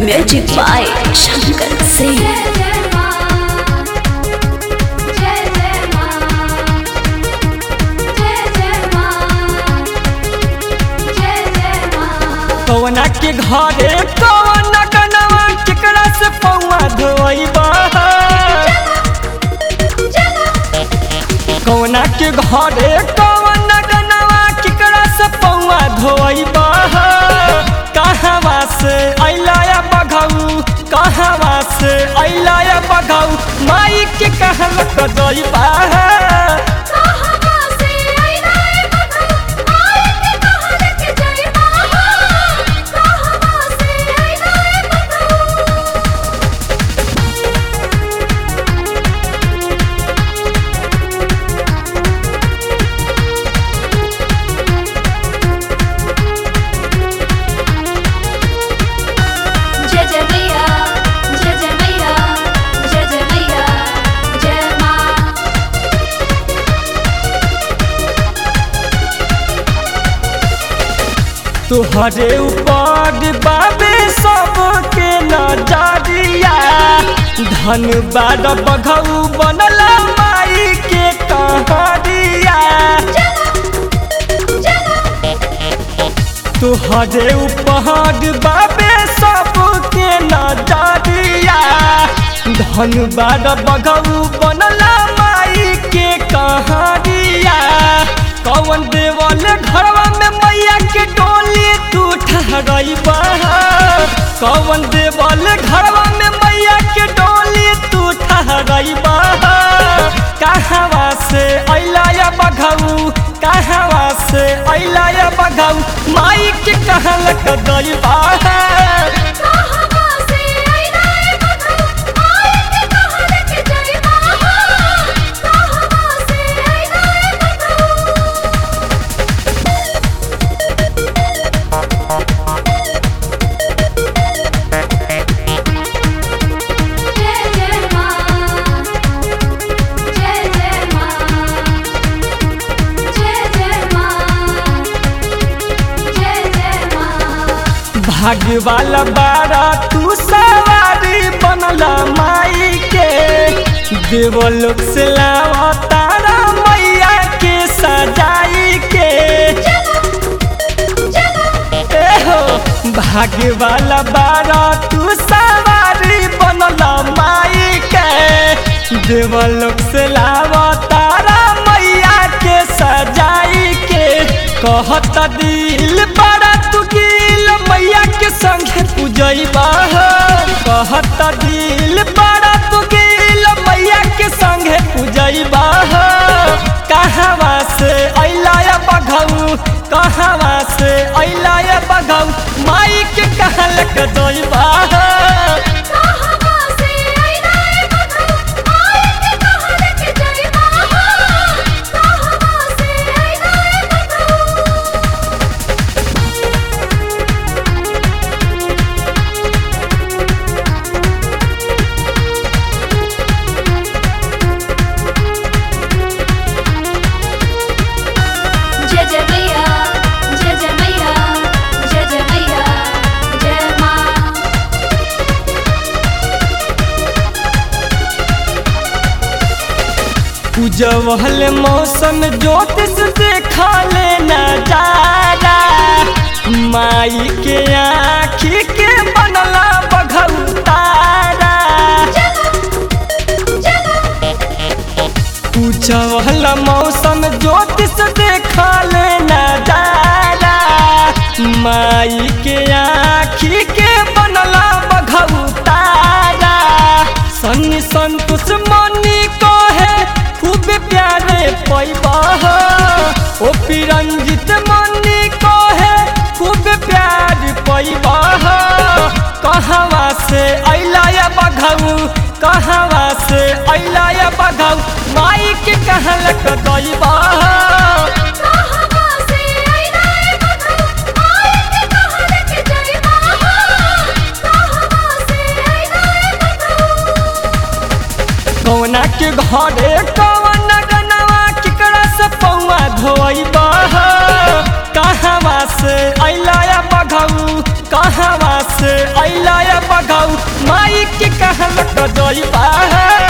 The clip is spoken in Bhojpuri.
म्यूजिक बाय शंकर सिंह जय जय मां जय जय मां जय जय मां जय जय मां कौना के घरे कौन कनवा केकरा से पौआ धोइबा कौना के घरे कौन कनवा केकरा से पौआ धोइबा कहवा से अइला या बघऊ कहवा से अइला या बघऊ माई के कहल कदइबा कहवा से आइला ए बघऊ आई के कहल के जय मां कहवा से आइला ए बघऊ जय जय मैया जय जय मैया जय जय मैया जय मां तुहरे ऊपर बाबे सबके नजरिया धन बार बघऊ बनल माई के कहरिया तुहरे ऊपर बाबे सबके नजरिया धन बार बघऊ बनल माई के कहरिया कौन देवल घरवा में मैया के डोली तू ठहरइबा कौन देवल घरवा में मैया के डोली तू ठहरइबा कहवा से अइला या बघऊ कहवा से अइला या बघऊ माई के कहल कदइबा कहवा से आइला ए बघऊ आई के कहल के जय मां कहवा से आइला ए बघऊ जय जय मां जय जय मां जय जय मां जय जय मां भाग्य वाला बारा तू सवारी बनल माई के देवलोक से लावा तारा मैया के सजाई के ए हो भाग्य वाला बारा तू सवारी बनल माई के देवलोक से लावा तारा मैया के सजाई के कहत दिल बड़ा तू गिल मैया के संगे पूजैबा कहत दिल बड़ा तू गिल मैया के संगे पूजैबा कहवा से अइला या बघऊ कहवा से अइला या बघऊ माई के कहल के दैबा कहवा से आइला ए बघऊ आई के कहल के जय मां कहवा से आइला ए बघऊ जय जय मैया जय जय मैया जय जय मैया जय मां उजवल मौसम ज्योतिष देखा ले नजारा माई के आँखी के बनला बघऊ तारा उजवल मौसम ज्योतिष देखा ले नजारा माई के आँखी के बनला बघऊ तारा सन्नी संतोष मनी कहे खूब प्यारे पैबा ओ पिरंजित मनी कहे खूब प्यार पैबा कहवा से अइला या बघऊ कहवा से अइला या बघऊ माई के कहल कदैबा कहवा से आइला ए बघऊ आई के कहल के जय मां कहवा से आइला ए बघऊ कौना के घरे कौन गनवा केकरा से पौआ धोइबा कहवा से अइला या बघऊ कहवा से अइला बघाऊ माई के कहल जइबा